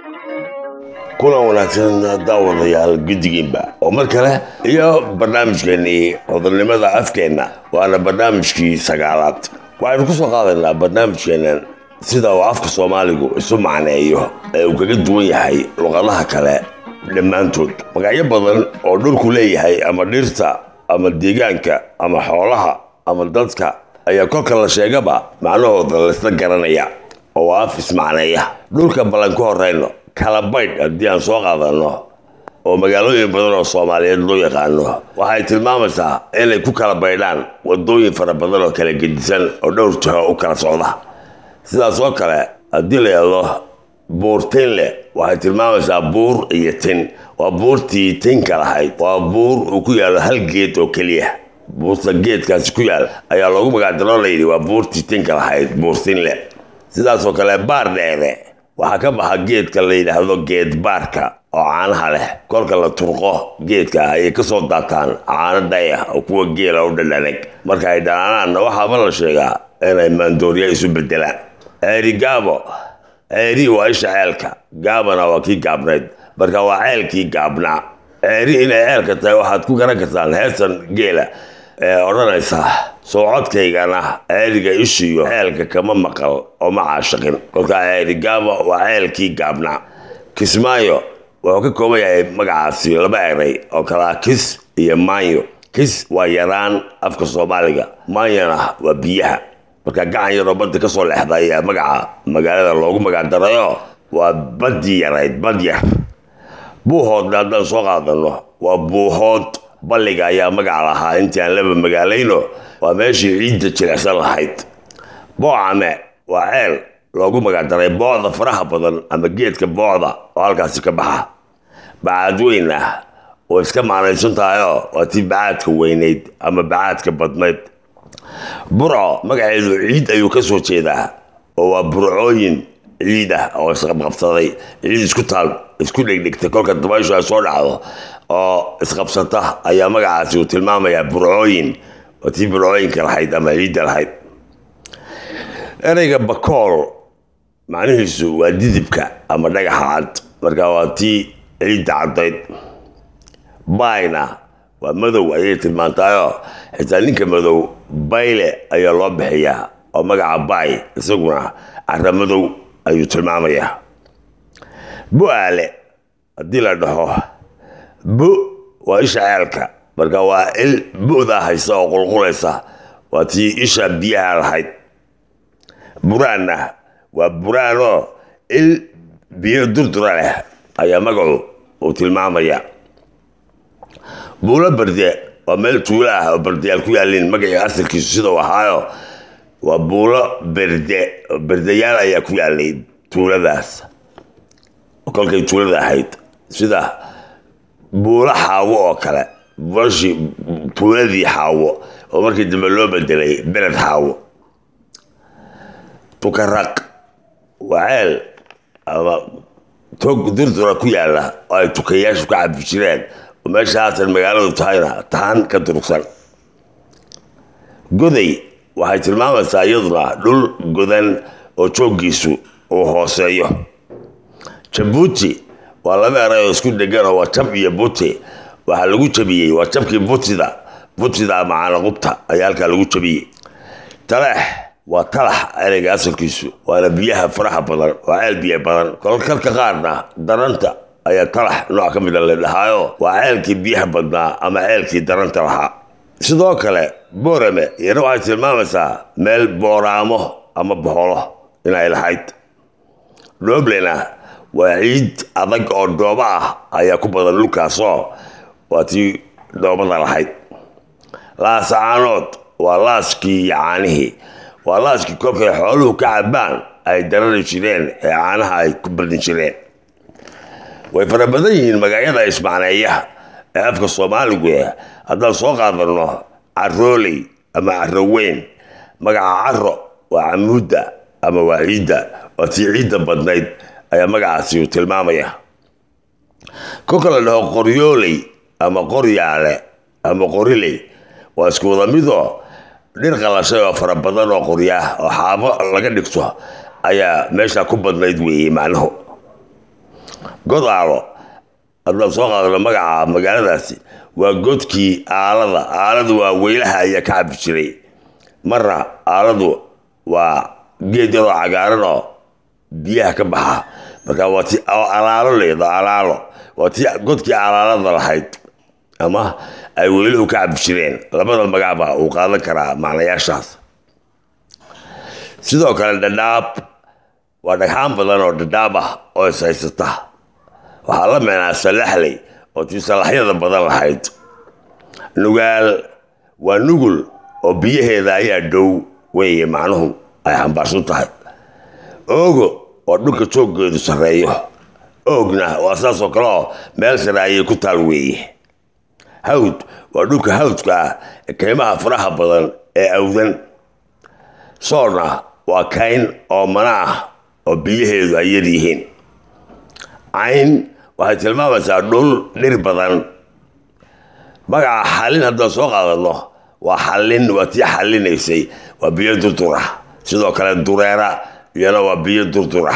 kulan wanaagsan daawadayaal guddigiinba oo mar kale iyo barnaamijkeennii hodolnimada afkeenna waana barnaamijkii sagaalaad waxaynu ku soo qaadaynaa barnaamijkeennan sida uu afka soomaaligu isu macneeyo ee uu kaga duwan yahay luqadaha kale dhammaantood magacyo badan oo dhulku leeyahay ama dhirta ama deegaanka ama xoolaha ama dadka ayaa kolka la sheegaba macnahooda laysla garanaya oo af ismacneeya dhulka ballan ka horeyno kalabaydh haddii aan soo qaadano oo magaalooyin badan oo soomaaliyeed loo yaqaano waxay tilmaamaysaa inay ku kala baydhaan wadooyin fara badan oo kala gedisan oo dhowr jiho u kala socda sidaas oo kale haddii la yidhahdo buurtinle waxay tilmaamaysaa buur iyo tin waa buurtii tinka lahayd waa buur uu ku yaalo hal geed oo keliya buurta geedkaasi ku yaal ayaa loogu magacdaroo layidhi waa buurtii tinka lahayd buurtinle sidaasoo kale baar dheere waxaa ka baxa geedka la yidhaahdo geed baarka oo caanaha leh kolka la turqo geedka ayay kasoo daataan caano dhayah oo kuwa geela u dhadhanag marka ay dhanaanaanna waxaaba la sheegaa inay maandooriya isu bedelaan ceeri gaabo ceeri waa isha ceelka gaabana waa kii gaabnayd marka waa ceelkii gaabnaa ceeri inay ceelka tahay waxaad ku garan kartaan heesan geela ee odhanaysa soo codkaygana ceeriga ishiyo ceelka kama maqal oo ma caashaqin kolkaa ceeri gaabo waa ceelkii gaabnaa kismaayo wuxuu ka kooban yahay magacaasi laba eray oo kalaa kis iyo maanyo kis waa yaraan afka soomaaliga maanyona waa biyaha marka gacan yaroo badda ka soo leexda ayaa magaca magaalada loogu magacdarayo waa baddii yarayd bad yar buuhoodna haddaan soo qaadano waa buuhood balliga ayaa magaca lahaa intii aan laba magaalayno waa meeshii ciidda jilicsan lahayd boocame waa ceel loogu magacdaray boocda faraha badan ama geedka boocda oo halkaasi ka baxa bacaadweyna oo iska macnaysan tahayoo waa tii bacaadka weynayd ama bacaadka badnayd burco magaceedu ciid ayuu ka soo jeedaa oo waa burcooyin ciid ah oo isqabqabsaday ciid isku taal isku dhegdhigta kolka dabayshu ay soo dhacdo oo isqabsata ayaa magacaasi uu tilmaamayaa burcooyin oo tii burcooyinka lahayd ama ciidda lahayd ereyga bakool macnihiisu waa didibka ama dhagaxa cad marka waa tii ciidda caddayd bayna waa madow ayay tilmaantayoo xitaa ninka madow bayle ayaa loo bixiyaa oo magaca bay isaguna cara madow ayuu tilmaamayaa bu-aale haddii la dhaho bu waa isha ceelka marka waa il bu'daa haysa oo qulqulaysa waa tii isha biyaha lahayd buraanna waa buraanoo il biyo durdura leh ayaa magacu uu tilmaamaya buulo berde waa meel tuulo ah oo berdeyaal ku yaalin magacii asalkiisu sidau ahaayo waa buulo berde berdeyaal ayaa ku yaalay tuuladaas kolkay tuulada ahayd sida buulo xaawo oo kale buulashii tuuladii xaawo oo markii dambe loo bedelay beled xaawo tukaraq waa ceel ama tog durdura ku yaala oo ay tukayaashu ka cabi jireen oo meesha haatan magaaladu tahayna tahan ka durugsan goday waxay tilmaamaysaa iyaduna dhul godan oo jooggiisu uu hooseeyo jabuuti waa laba eray oo isku dhegan oo waa jab iyo buti waxaa lagu jabiyey waa jabkii butida butida macaana qubta ayaa halkaa lagu jabiyey taleex waa talax ereyga asalkiisu waana biyaha faraha badan waa ceel biyo badan kolkalka qaarna daranta ayaa talax nooc ka mida la dhahaayo waa ceelkii biyaha badnaa ama ceelkii daranta lahaa sidoo kale boorame iyana waxay tilmaamaysaa meel booraamo ama boholo inay lahayd dhoblena waa ciid adag oo dhoobo ah ayaa ku badan dhulkaasoo waa tii dhoobada lahayd laasacaanood waa laaskii iyo caanihii waa laaskii kolkay xooluhu ka cabaan ay darari jireen ee caanaha ay ku badin jireen way fara badan yihiin magacyada ismacneeya ee afka soomaaligu eh haddaan soo qaadano carooley ama caroweyn magaca caro waa camuudda ama waa ciidda waa tii ciidda badnayd ayaa magacaasi uu tilmaamaya kolka la dhaho qoryooley ama qoryaale ama qoriley waa isku wada midoo dhir qalashay oo fara badan oo qoryaah oo xaabo laga dhigto ayaa meesha ku badnayd weeyey macnuhu godaalo haddaan soo qaadano magaca magaaladaasi waa godkii aalada aaladu waa weylaha ayaa ka cabi jiray marna aaladu waa geed yaroo cagaaran oo biyaha ka baxa marka waa ti alaalo leedo alaalo waa ti godkii alaalada lahayd ama ay weyluhu ka cabi jireen labada magacba uu qaadan karaa macnayaashaas sidoo kale dhadhaab waa dhagxaan badan oo dhadhaab ah oo is haysata waxaa la meenaa salaxley oo tii salaxyada badan lahayd nugaal waa nugul oo biyaheeda ayaa dhow weeye macnuhu ay xambaarsan tahay oogo oo dhulka jooggeedu sarreeyo oogna waa saasoo kale oo meel sare ayay ku taal weeye hawd waa dhulka hawdka ah ee kaymaha faraha badan ee awdan soorna waa kayn oo mana ah oo biyaheedu ay yar yihiin cayn waxay tilmaamaysaa dhul dhir badan magaca xallin haddaan soo qaadano waa xallin waa tii xallinaysay waa biyo durdura sidoo kale dureera iyana waa biyo durdura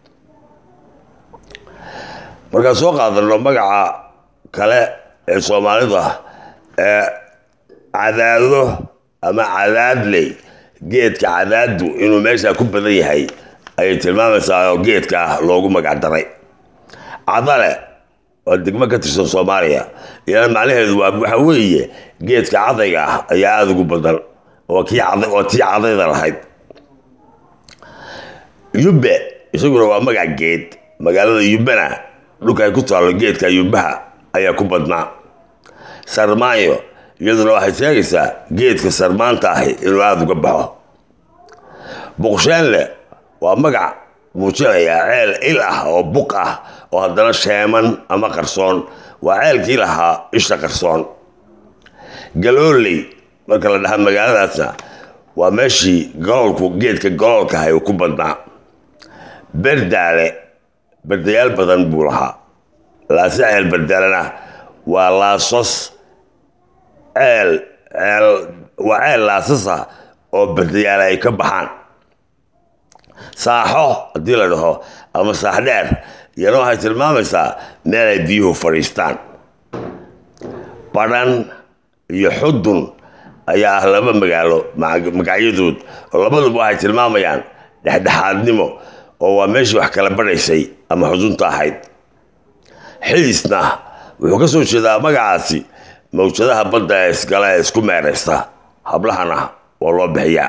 markaan soo qaadano magaca kale ee soomaalida ee cadaado ama cadaadley geedka cadaadu inuu meesha ku badan yahay ayay tilmaamaysaa oo geedka ah loogu magac daray cadale waa degmo ka tirsan soomaaliya iyana macnaheedu waa waxa weeye geedka cadayga ah ayaa aada ugu badan oo kii caday oo tii cadayda lahayd yubbe isaguna waa magac geed magaalada yubbena dhulka ay ku taallo geedka yubbaha ayaa ku badnaa sarmaayo iyaduna waxay sheegaysaa geedka sarmaanta ahi inuu aada uga baxo buqsheenle waa magac muujinaya ceel il ah oo buq ah oo haddana sheeman ama qarsoon waa ceelkii lahaa isha qarsoon galooley marka la dhaha magaaladaasna waa meeshii galoolku geedka galoolka ahay uu ku badnaa berdaale berdayaal badan buu lahaa laase ceel berdaalena waa laasos ceel ceel waa ceel laasasa oo berdayaale ay ka baxaan saaxo haddii la dhaho ama saax dheer iyana waxay tilmaamaysaa meel ay biyuhu fadhiistaan badhan iyo xudun ayaa ah laba magaalo magacyadood oo labaduba waxay tilmaamayaan dhexdhexaadnimo oo waa meeshii wax kala badhaysay ama xudunta ahayd xiisna wuxuu ka soo jeedaa magacaasi mawjadaha badda ee isgala ee isku meeraysta hablahana waa loo bixiyaa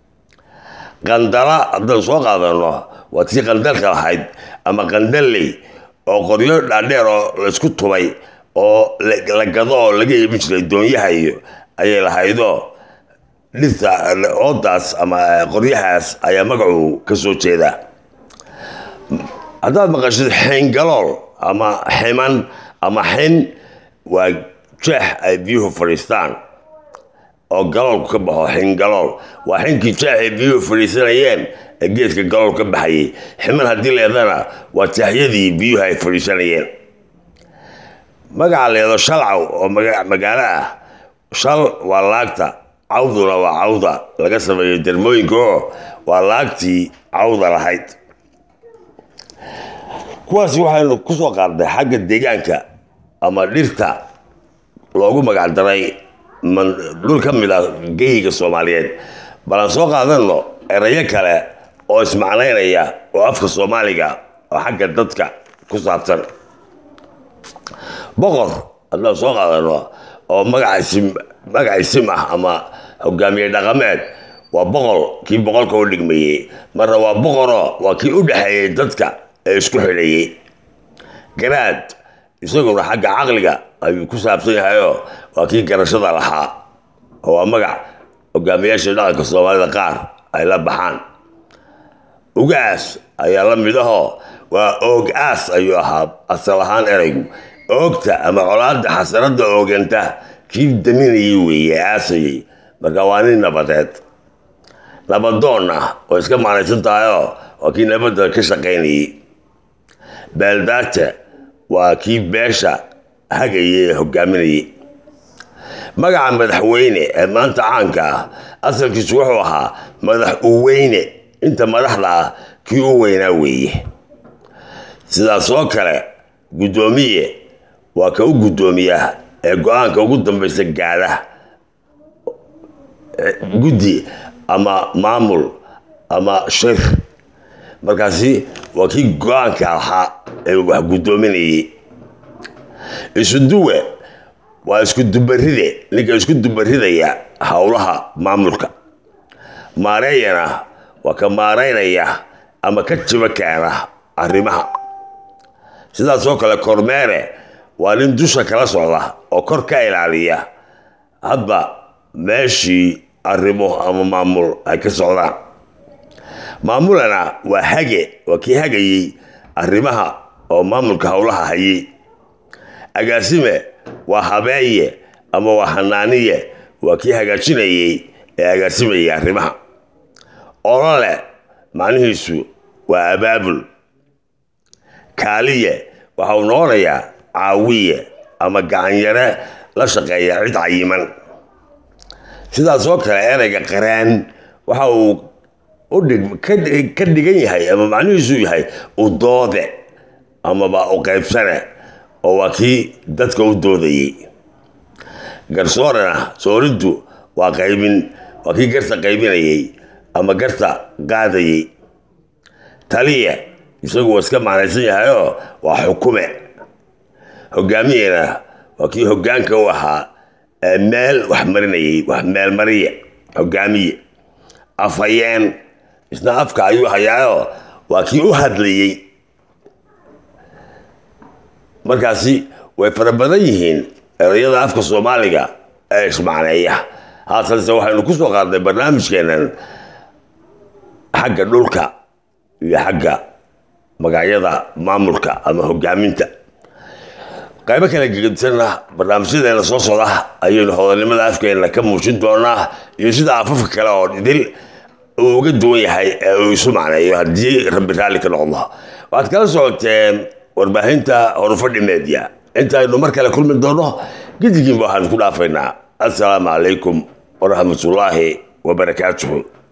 qandala haddaan soo qaadano waa tii qandalka lahayd ama qandalley oo qoryo dhaadheer oo laysku tubay oo la gado oo laga iibin jiray doonyaha iyo ayay lahaydoo dhirta oodaas ama qoryahaas ayaa magacu ka soo jeedaa haddaad maqashid xingalool ama ximan ama xin waa jeex ay biyuhu fadhiistaan oo galoolku ka baxo xingalool waa xinkii jeex ay biyuhu fadhiisanayeen ee geedka galool ka baxayay ximan haddii leedana waa jeexyadii biyuhu ay fadhiisanayeen magaca leedo shalcaw oo magaalo ah shal waa laagta cawduna waa cawda laga sameeyo dermooyinka oo waa laagtii cawda lahayd kuwaasi waxaynu ku soo qaadnay xagga deegaanka ama dhirta loogu magac daray dhul ka mid ah geyiga soomaaliyeed balaan soo qaadano erayo kale oo ismacnaynaya oo afka soomaaliga oo xagga dadka ku saabsan boqor haddaan soo qaadano oo magac isim ah ama hogaamiye dhaqameed waa boqol kii boqolka u dhigmayey marna waa boqoro waa kii u dhexeeyey dadka ee isku xidhayey garaad isaguna xagga caqliga ayuu ku saabsan yahayoo waa kii garashada lahaa oo waa magac hogaamiyaasha dhaqanka soomaalida qaar ay la baxaan ugaas ayaa la mid ahoo waa oog aas ayuu ahaa asal ahaan eraygu oogta ama colaada xasanada ooganta kii daminayay weeye aasayay marka waa nin nabadeed nabadoonna oo iska macnaysan tahayoo waa kii nabadda ka shaqaynayay beeldaata waa kii beesha hagayay ee hogaaminayay magaca madaxweyne ee maanta caanka ah asalkiisu wuxuu ahaa madax uweyne inta madaxda ah kii u weynaa weeye sidaas oo kale guddoomiye waa ka u guddoomiya ee go-aanka ugu dambaysa gaadha guddi ama maamul ama shir markaasi waa kii go-aanka ahaa ee wax guddoominayay isuduwe waa isku dubaride ninka isku dubaridaya howlaha maamulka maareeyana waa ka maareynaya ama ka jiba keena arrimaha sidaas oo kale kormeere waa nin dusha kala socda oo kor ka ilaaliya hadba meeshii arrimo ama maamul ay ka socdaan maamulana waa hage waa kii hagayey arrimaha oo maamulka howlaha hayay agaasime waa habeeye ama waa hanaaniye waa kii hagaajinayey ee agaasimayay arrimaha olole macnihiisu waa abaabul kaaliye waxa uu noqonayaa caawiye ama gacanyare la shaqeeya cid cayiman sidaas oo kale ereyga qaraan waxa uu ka dhigan yahay ama macnihiisu yahay u doode amaba u qaybsane oo waa kii dadka u doodayey garsoorena sooriddu waa qaybin waa kii garta qaybinayey ama garta qaadayey taliya isagu waa iska macnaysan yahayoo waa xukume hogaamiyena waa kii hogaanka u ahaa ee meel wax marinayey wax meel mariye hogaamiye afhayeen isna afka ayuu hayaayoo waa kii u hadlayey markaasi way fara badan yihiin erayada afka soomaaliga ee ismacneeya haatanse waxaynu ku soo qaadnay barnaamijkeenan xagga dhulka iyo xagga magacyada maamulka ama hogaaminta qaybo kala gegedisanna barnaamijyadeena soo socda ayaynu hodannimada afkeena ka muujin doonaa iyo sida afafka kale oo idil uu uga duwan yahay ee uu isu macneeyo haddii rabbi raalli ka noqdo waxaad kala socoteen warbaahinta horufadhi media intaynu mar kale kulmi doono gidigiinba waxaanu ku dhaafaynaa assalaamu calaykum waraxmatullaahi wabarakaatuhu